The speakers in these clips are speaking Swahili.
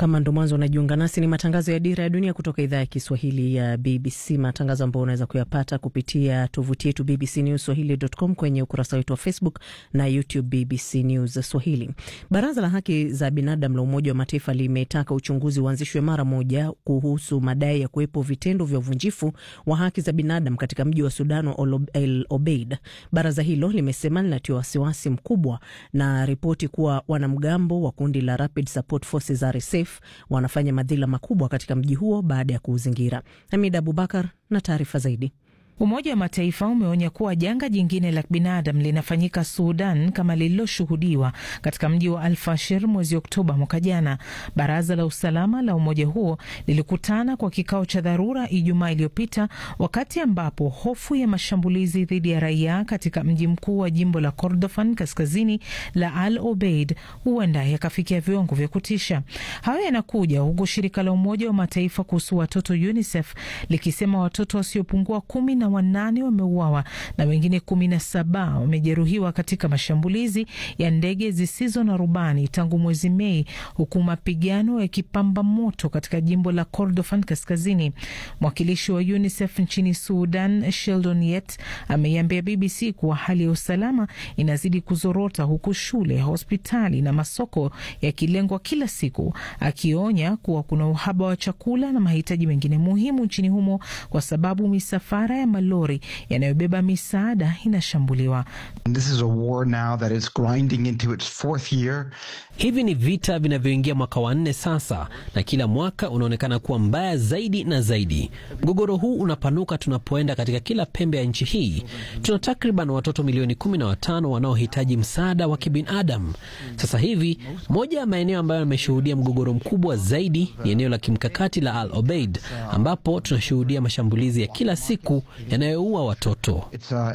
Kama ndo mwanzo unajiunga nasi, ni matangazo ya Dira ya Dunia kutoka idhaa ya Kiswahili ya BBC, matangazo ambayo unaweza kuyapata kupitia tovuti yetu BBC News Swahili.com, kwenye ukurasa wetu wa Facebook na YouTube BBC News Swahili. Baraza la Haki za Binadamu la Umoja wa Mataifa limetaka uchunguzi uanzishwe mara moja kuhusu madai ya kuwepo vitendo vya uvunjifu wa haki za binadamu katika mji wa Sudan wa El Obeid. Baraza hilo limesema linatia wasiwasi mkubwa na ripoti kuwa wanamgambo wa kundi la Rapid Support Forces RSF wanafanya madhila makubwa katika mji huo baada ya kuuzingira. Hamid Abubakar na taarifa zaidi. Umoja wa Mataifa umeonya kuwa janga jingine la binadamu linafanyika Sudan kama lililoshuhudiwa katika mji wa Alfashir mwezi Oktoba mwaka jana. Baraza la usalama la umoja huo lilikutana kwa kikao cha dharura Ijumaa iliyopita, wakati ambapo hofu ya mashambulizi dhidi ya raia katika mji mkuu wa jimbo la Kordofan kaskazini la Al Obeid huenda yakafikia viwango vya kutisha. Hayo yanakuja huku shirika la Umoja wa Mataifa kuhusu watoto UNICEF likisema watoto wasiopungua kumi na wanane wameuawa na wengine kumi na saba wamejeruhiwa katika mashambulizi ya ndege zisizo na rubani tangu mwezi Mei, huku mapigano yakipamba moto katika jimbo la Kordofan kaskazini. Mwakilishi wa UNICEF nchini Sudan, Sheldon Yet, ameiambia BBC kuwa hali ya usalama inazidi kuzorota, huku shule, hospitali na masoko yakilengwa kila siku, akionya kuwa kuna uhaba wa chakula na mahitaji mengine muhimu nchini humo kwa sababu misafara ya malori yanayobeba misaada inashambuliwa. Hivi ni vita vinavyoingia mwaka wa nne sasa, na kila mwaka unaonekana kuwa mbaya zaidi na zaidi. Mgogoro huu unapanuka tunapoenda katika kila pembe ya nchi hii. Tuna takriban watoto milioni kumi na watano wanaohitaji msaada wa kibinadamu sasa hivi. Moja ya maeneo ambayo yameshuhudia mgogoro mkubwa zaidi ni eneo la kimkakati la Al Obeid, ambapo tunashuhudia mashambulizi ya kila siku yanayoua watoto.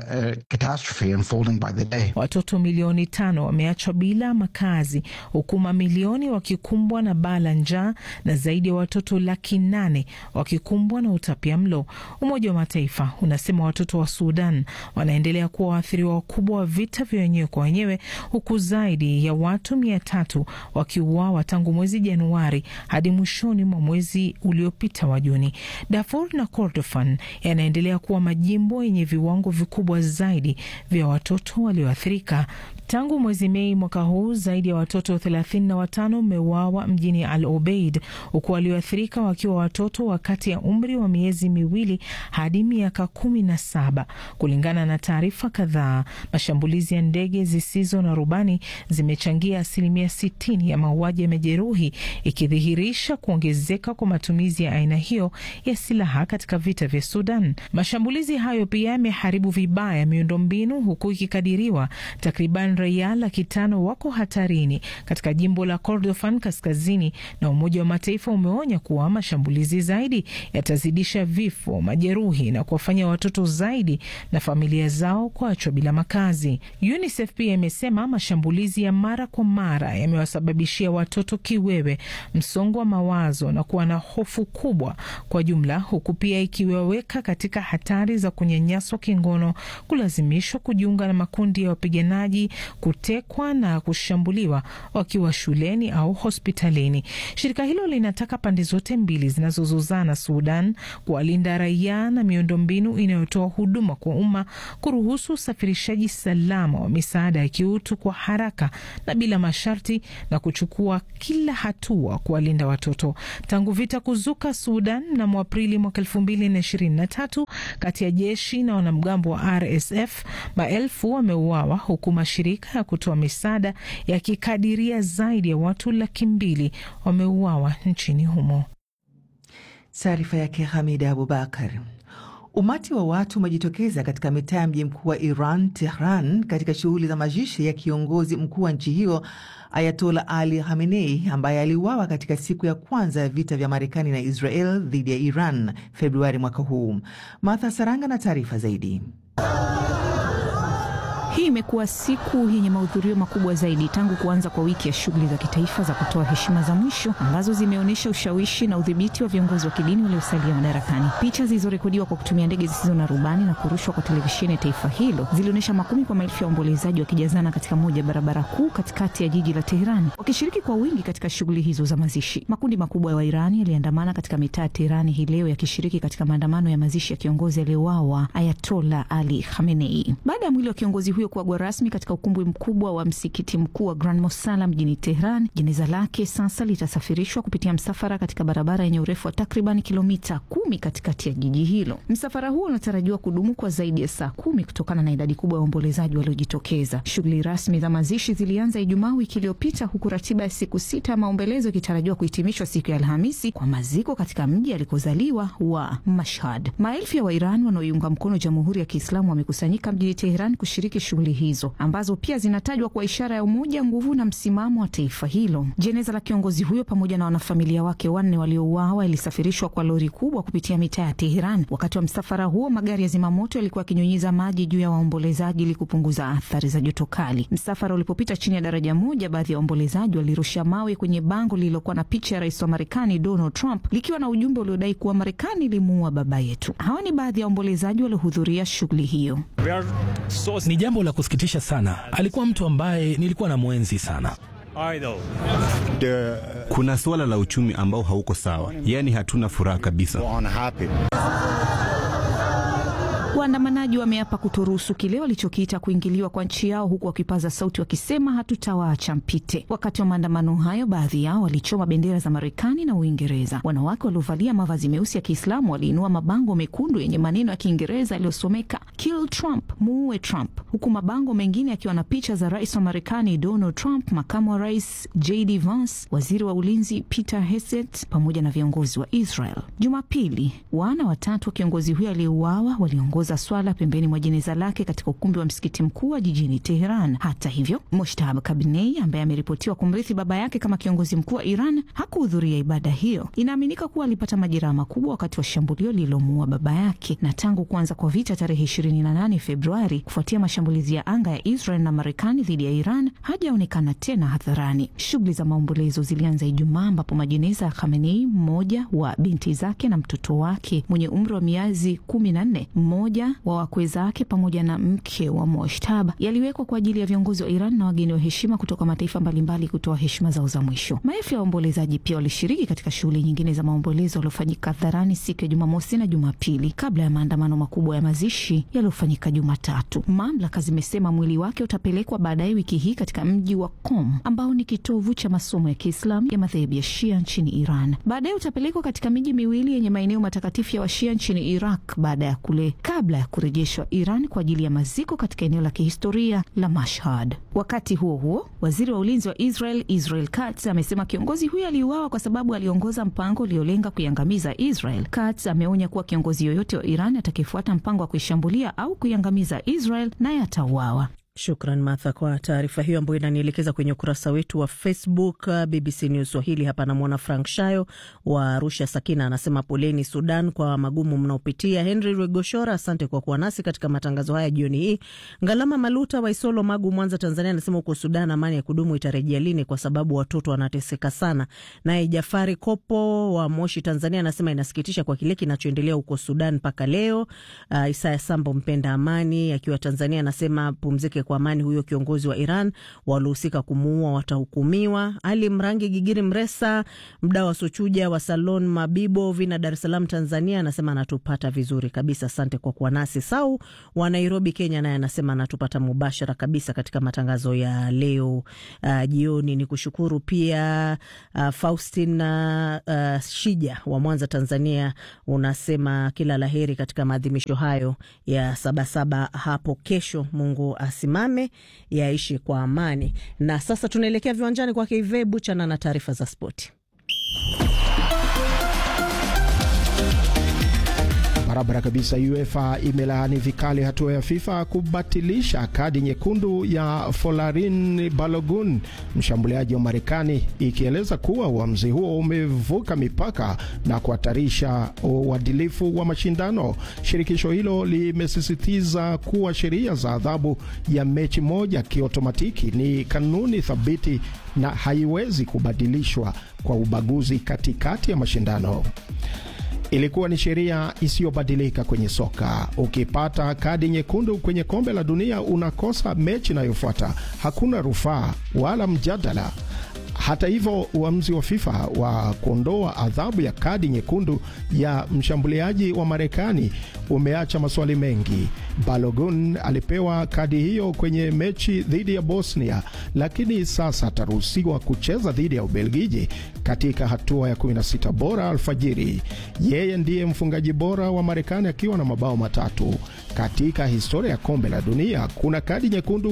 Watoto milioni tano wameachwa bila makazi huku mamilioni wakikumbwa na baa la njaa na zaidi ya watoto laki nane wakikumbwa na utapia mlo. Umoja wa Mataifa unasema watoto wa Sudan wanaendelea kuwa waathiriwa wakubwa wa vita vya wenyewe kwa wenyewe, huku zaidi ya watu mia tatu wakiuawa tangu mwezi Januari hadi mwishoni mwa mwezi uliopita wa Juni. Darfur na Kordofan yanaendelea kuwa majimbo yenye viwango vikubwa zaidi vya watoto walioathirika. Tangu mwezi Mei mwaka huu zaidi ya watoto thelathini na watano wameuawa mjini Al Obeid, huku walioathirika wakiwa watoto wa kati ya umri wa miezi miwili hadi miaka kumi na saba. Kulingana na taarifa kadhaa, mashambulizi ya ndege zisizo na rubani zimechangia asilimia sitini ya mauaji ya majeruhi, ikidhihirisha kuongezeka kwa matumizi ya aina hiyo ya silaha katika vita vya Sudan. Mashambulizi hayo pia yameharibu vibaya miundombinu, huku ikikadiriwa takriban raia laki tano wako hatarini katika jimbo la Kordofan kaskazini, na Umoja wa Mataifa umeonya kuwa mashambulizi zaidi yatazidisha vifo, majeruhi na kuwafanya watoto zaidi na familia zao kuachwa bila makazi. UNICEF pia imesema mashambulizi ya mara kwa mara yamewasababishia watoto kiwewe, msongo wa mawazo na kuwa na hofu kubwa kwa jumla, huku pia ikiwaweka katika hatari za kunyanyaswa kingono, kulazimishwa kujiunga na makundi ya wapiganaji kutekwa na kushambuliwa wakiwa shuleni au hospitalini. Shirika hilo linataka pande zote mbili zinazozozana Sudan kuwalinda raia na miundombinu inayotoa huduma kwa umma, kuruhusu usafirishaji salama wa misaada ya kiutu kwa haraka na bila masharti, na kuchukua kila hatua kuwalinda watoto. Tangu vita kuzuka Sudan mnamo Aprili mwaka elfu mbili na ishirini na tatu kati ya jeshi na wanamgambo wa RSF, maelfu wameuawa huku mashirika ya kutoa misaada yakikadiria zaidi ya watu laki mbili wameuawa nchini humo. Taarifa yake Hamida Abubakar. Umati wa watu umejitokeza katika mitaa ya mji mkuu wa Iran, Tehran, katika shughuli za mazishi ya kiongozi mkuu wa nchi hiyo Ayatola Ali Khamenei ambaye aliuawa katika siku ya kwanza ya vita vya Marekani na Israel dhidi ya Iran Februari mwaka huu. Martha Saranga na taarifa zaidi. Hii imekuwa siku yenye mahudhurio makubwa zaidi tangu kuanza kwa wiki ya shughuli za kitaifa za kutoa heshima za mwisho ambazo zimeonyesha ushawishi na udhibiti wa viongozi wa kidini waliosalia madarakani. Picha zilizorekodiwa kwa kutumia ndege zisizo na rubani na kurushwa kwa televisheni ya taifa hilo zilionyesha makumi kwa maelfu ya waombolezaji wakijazana katika moja ya barabara kuu katikati ya jiji la Teherani, wakishiriki kwa wingi katika shughuli hizo za mazishi. Makundi makubwa ya Wairani yaliandamana katika mitaa ya Teherani hii leo yakishiriki katika maandamano ya mazishi ya kiongozi aliyeuawa Ayatola Ali Khamenei. Baada ya mwili wa kiongozi huyo kuagwa rasmi katika ukumbi mkubwa wa msikiti mkuu wa Grand Mosala mjini Tehran, jeneza lake sasa litasafirishwa kupitia msafara katika barabara yenye urefu wa takriban kilomita kumi katikati ya jiji hilo. Msafara huo unatarajiwa kudumu kwa zaidi ya saa kumi kutokana na idadi kubwa ya waombolezaji waliojitokeza. Shughuli rasmi za mazishi zilianza Ijumaa wiki iliyopita, huku ratiba ya siku sita ya maombelezo ikitarajiwa kuhitimishwa siku ya Alhamisi kwa maziko katika mji alikozaliwa wa Mashhad. Maelfu ya Wairani wanaoiunga mkono Jamhuri ya Kiislamu wamekusanyika mjini Teheran kushiriki shughuli hizo ambazo pia zinatajwa kwa ishara ya umoja, nguvu na msimamo wa taifa hilo. Jeneza la kiongozi huyo pamoja na wanafamilia wake wanne waliouawa ilisafirishwa kwa lori kubwa kupitia mitaa ya Teheran. Wakati wa msafara huo, magari ya zimamoto yalikuwa yakinyunyiza maji juu ya waombolezaji ili kupunguza athari za joto kali. Msafara ulipopita chini ya daraja moja, baadhi ya waombolezaji walirusha mawe kwenye bango lililokuwa na picha ya rais wa Marekani Donald Trump likiwa na ujumbe uliodai kuwa Marekani ilimuua baba yetu. Hawa ni baadhi ya waombolezaji waliohudhuria shughuli hiyo. Ni jambo la kusikitisha sana. Alikuwa mtu ambaye nilikuwa na mwenzi sana. Kuna suala la uchumi ambao hauko sawa, yaani hatuna furaha kabisa. Waandamanaji wameapa kutoruhusu kile walichokiita kuingiliwa kwa nchi yao, huku wakipaza sauti wakisema hatutawaacha mpite. Wakati wa maandamano hayo, baadhi yao walichoma bendera za Marekani na Uingereza. Wanawake waliovalia mavazi meusi ya Kiislamu waliinua mabango mekundu yenye maneno ya Kiingereza yaliyosomeka kill Trump, muue Trump, huku mabango mengine yakiwa na picha za rais wa Marekani Donald Trump, makamu wa rais JD Vance, waziri wa ulinzi Peter Hegseth pamoja na viongozi wa Israel. Jumapili, wana watatu wa kiongozi huyo aliyeuawa waliongoza swala pembeni mwa jeneza lake katika ukumbi wa msikiti mkuu wa jijini Teheran. Hata hivyo, Moshtaba Kabinei ambaye ameripotiwa kumrithi baba yake kama kiongozi mkuu wa Iran hakuhudhuria ibada hiyo. Inaaminika kuwa alipata majeraha makubwa wakati wa shambulio lililomuua baba yake, na tangu kuanza kwa vita tarehe 28 Februari kufuatia mashambulizi ya anga ya Israel na Marekani dhidi ya Iran hajaonekana tena hadharani. Shughuli za maombolezo zilianza Ijumaa ambapo majeneza ya Khamenei, mmoja wa binti zake na mtoto wake mwenye umri wa miezi kumi na nne, mmoja wa wakwe zake pamoja na mke wa Moshtaba yaliwekwa kwa ajili ya viongozi wa Iran na wageni wa heshima kutoka mataifa mbalimbali kutoa heshima zao za mwisho. Maelfu ya waombolezaji pia walishiriki katika shughuli nyingine za maombolezo yaliyofanyika hadharani siku ya Jumamosi na Jumapili kabla ya maandamano makubwa ya mazishi yaliyofanyika Jumatatu. Mamlaka zimesema mwili wake utapelekwa baadaye wiki hii katika mji wa Qom ambao ni kitovu cha masomo ya Kiislamu ya madhehebu ya Shia nchini Iran. Baadaye utapelekwa katika miji miwili yenye maeneo matakatifu ya Washia nchini Iraq baada ya kule kabla ya kurejeshwa Iran kwa ajili ya maziko katika eneo la kihistoria la Mashhad. Wakati huo huo, waziri wa ulinzi wa Israel Israel Katz amesema kiongozi huyo aliuawa kwa sababu aliongoza mpango uliolenga kuiangamiza Israel. Katz ameonya kuwa kiongozi yoyote wa Iran atakayefuata mpango wa kuishambulia au kuiangamiza Israel naye atauawa. Shukran Martha kwa taarifa hiyo ambayo inanielekeza kwenye ukurasa wetu wa Facebook BBC News Swahili. Hapa namwona Frank Shayo wa Arusha. Sakina anasema poleni Sudan kwa magumu mnaopitia. Henry Regoshora, asante kwa kuwa nasi katika matangazo haya jioni hii. Ngalama Maluta wa Isolo, Magu, Mwanza, Tanzania anasema huko Sudan amani ya kudumu itarejea lini? Kwa sababu watoto wanateseka sana. Naye Jafari Kopo wa Moshi, Tanzania anasema inasikitisha kwa kile kinachoendelea huko Sudan mpaka leo. Uh, Isaya Sambo mpenda amani akiwa Tanzania anasema pumzike kwa amani huyo kiongozi wa Iran, waliohusika kumuua watahukumiwa. Ali Mrangi Gigiri Mresa, mda wa Sochuja wa Salon Mabibo Vina, Dar es Salaam, Tanzania anasema anatupata vizuri kabisa, asante kwa kuwa nasi. Sau wa Nairobi, Kenya naye anasema anatupata mubashara kabisa katika matangazo ya leo uh, jioni. Ni kushukuru pia uh, Faustin uh, Shija wa Mwanza, Tanzania, unasema kila laheri katika maadhimisho hayo ya Sabasaba hapo kesho. Mungu asimame yaishi kwa amani. Na sasa tunaelekea viwanjani kwake Ive Buchana na taarifa za spoti. Barabara kabisa. UEFA imelaani vikali hatua ya FIFA kubatilisha kadi nyekundu ya Folarin Balogun, mshambuliaji wa Marekani, ikieleza kuwa uamuzi huo umevuka mipaka na kuhatarisha uadilifu wa mashindano. Shirikisho hilo limesisitiza kuwa sheria za adhabu ya mechi moja kiotomatiki ni kanuni thabiti na haiwezi kubadilishwa kwa ubaguzi katikati ya mashindano. Ilikuwa ni sheria isiyobadilika kwenye soka. Ukipata kadi nyekundu kwenye kombe la dunia, unakosa mechi inayofuata. Hakuna rufaa wala mjadala. Hata hivyo, uamuzi wa FIFA wa kuondoa adhabu ya kadi nyekundu ya mshambuliaji wa Marekani umeacha maswali mengi. Balogun alipewa kadi hiyo kwenye mechi dhidi ya Bosnia, lakini sasa ataruhusiwa kucheza dhidi ya Ubelgiji katika hatua ya 16 bora alfajiri. Yeye ndiye mfungaji bora wa Marekani akiwa na mabao matatu. Katika historia ya kombe la dunia kuna kadi nyekundu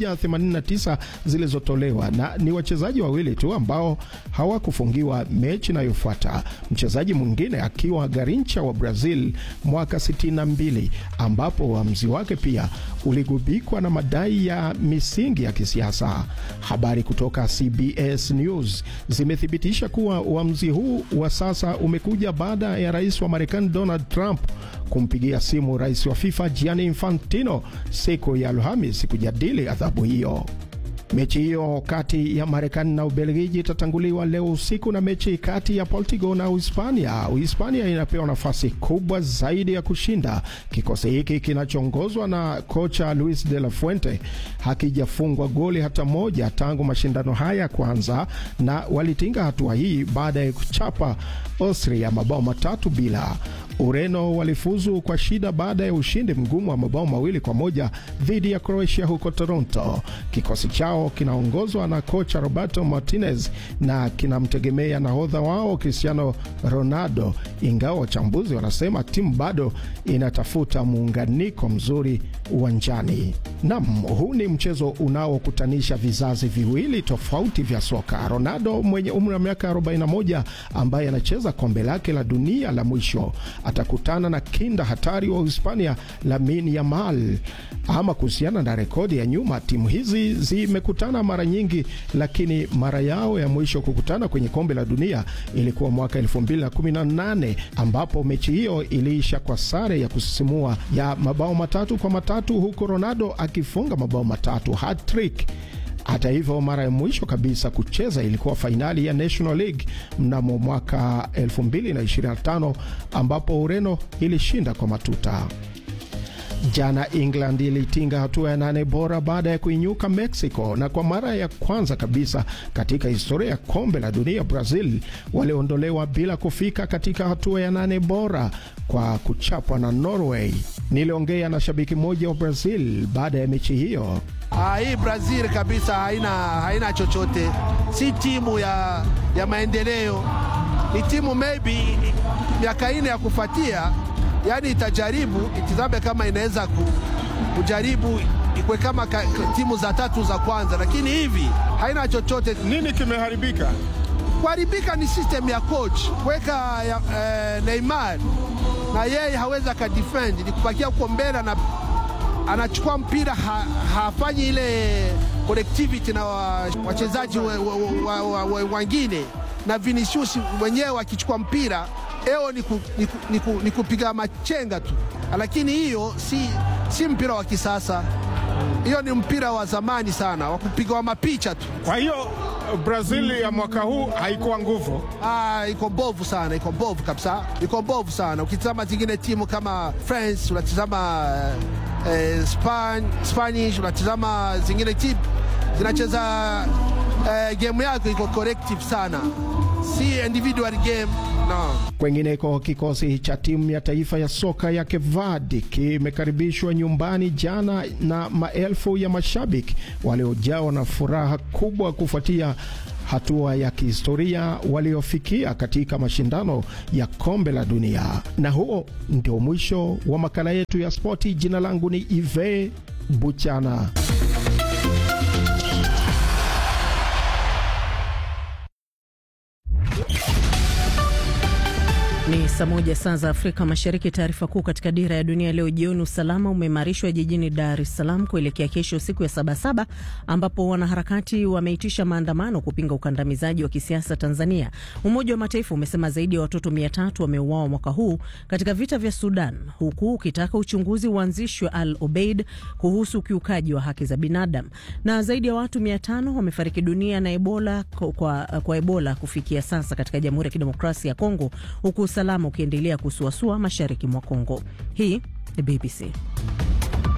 189 zilizotolewa na ni wachezaji wawili tu ambao hawakufungiwa mechi inayofuata, mchezaji mwingine akiwa Garincha wa Brazil mwaka 62, ambapo uamuzi wake pia uligubikwa na madai ya misingi ya kisiasa. Habari kutoka CBS News zimethibitisha kuwa uamuzi huu wa sasa umekuja baada ya rais wa Marekani Donald Trump kumpigia simu rais wa FIFA Gianni Infantino siku ya Alhamisi kujadili adhabu hiyo. Mechi hiyo kati ya Marekani na Ubelgiji itatanguliwa leo usiku na mechi kati ya Portugal na Uhispania. Uhispania inapewa nafasi kubwa zaidi ya kushinda. Kikosi hiki kinachoongozwa na kocha Luis de la Fuente hakijafungwa goli hata moja tangu mashindano haya kwanza, na walitinga hatua hii baada ya kuchapa Austria mabao matatu bila. Ureno walifuzu kwa shida baada ya ushindi mgumu wa mabao mawili kwa moja dhidi ya Croatia huko Toronto. Kikosi chao kinaongozwa na kocha Roberto Martinez na kinamtegemea nahodha wao Cristiano Ronaldo, ingawa wachambuzi wanasema timu bado inatafuta muunganiko mzuri uwanjani. Nam, huu ni mchezo unaokutanisha vizazi viwili tofauti vya soka. Ronaldo mwenye umri wa miaka 41 ambaye anacheza kombe lake la dunia la mwisho atakutana na kinda hatari wa Uhispania Lamine Yamal. Ama kuhusiana na rekodi ya nyuma, timu hizi zimekutana mara nyingi, lakini mara yao ya mwisho kukutana kwenye kombe la dunia ilikuwa mwaka 2018 ambapo mechi hiyo iliisha kwa sare ya kusisimua ya mabao matatu kwa matatu huku Ronaldo akifunga mabao matatu hat-trick. Hata hivyo mara ya mwisho kabisa kucheza ilikuwa fainali ya National League mnamo mwaka 2025 ambapo Ureno ilishinda kwa matuta. Jana England ilitinga hatua ya nane bora baada ya kuinyuka Mexico, na kwa mara ya kwanza kabisa katika historia ya kombe la dunia Brazil waliondolewa bila kufika katika hatua ya nane bora kwa kuchapwa na Norway. Niliongea na shabiki mmoja wa Brazil baada ya mechi hiyo. Ah, hii Brazil kabisa haina, haina chochote, si timu ya, ya maendeleo. Ni timu maybe miaka ine ya kufuatia, yani itajaribu itizame kama inaweza kujaribu ikwe kama ka, timu za tatu za kwanza, lakini hivi haina chochote. Nini kimeharibika? Kuharibika ni system ya coach kuweka eh, Neymar na yeye hawezi akadefend, ni kupakia huko mbele na anachukua mpira ha, hafanyi ile connectivity na wachezaji wa, wa, wa, wa, wengine na Vinicius mwenyewe akichukua mpira eo ni, ku, ni, ku, ni, ku, ni kupiga machenga tu, lakini hiyo si, si mpira wa kisasa. Hiyo ni mpira wa zamani sana wa kupiga wa mapicha tu. Kwa hiyo Brazil ya mwaka huu haikuwa nguvu. Ah, iko mbovu sana, iko mbovu kabisa, iko mbovu sana. Ukitazama zingine timu kama France, unatizama eh, Span, Spanish, unatizama zingine timu zinacheza eh, game yako iko collective sana, si individual game no. Kwengineko, kikosi cha timu ya taifa ya soka ya Cape Verde kimekaribishwa nyumbani jana na maelfu ya mashabiki waliojawa na furaha kubwa kufuatia hatua ya kihistoria waliofikia katika mashindano ya kombe la dunia. Na huo ndio mwisho wa makala yetu ya spoti. Jina langu ni Ive Buchana. Ni saa moja saa za Afrika Mashariki. Taarifa kuu katika Dira ya Dunia leo jioni: usalama umeimarishwa jijini Dar es Salaam kuelekea kesho, siku ya Sabasaba, ambapo wanaharakati wameitisha maandamano kupinga ukandamizaji wa kisiasa Tanzania. Umoja wa Mataifa umesema zaidi ya watoto mia tatu wameuawa mwaka huu katika vita vya Sudan, huku ukitaka uchunguzi uanzishwe Al Obeid kuhusu ukiukaji wa haki za binadamu. Na zaidi ya watu mia tano wamefariki dunia na Ebola kwa, kwa Ebola kufikia sasa katika Jamhuri ya Kidemokrasia ya Kongo, huku usalama ukiendelea kusuasua mashariki mwa Kongo. Hii ni BBC.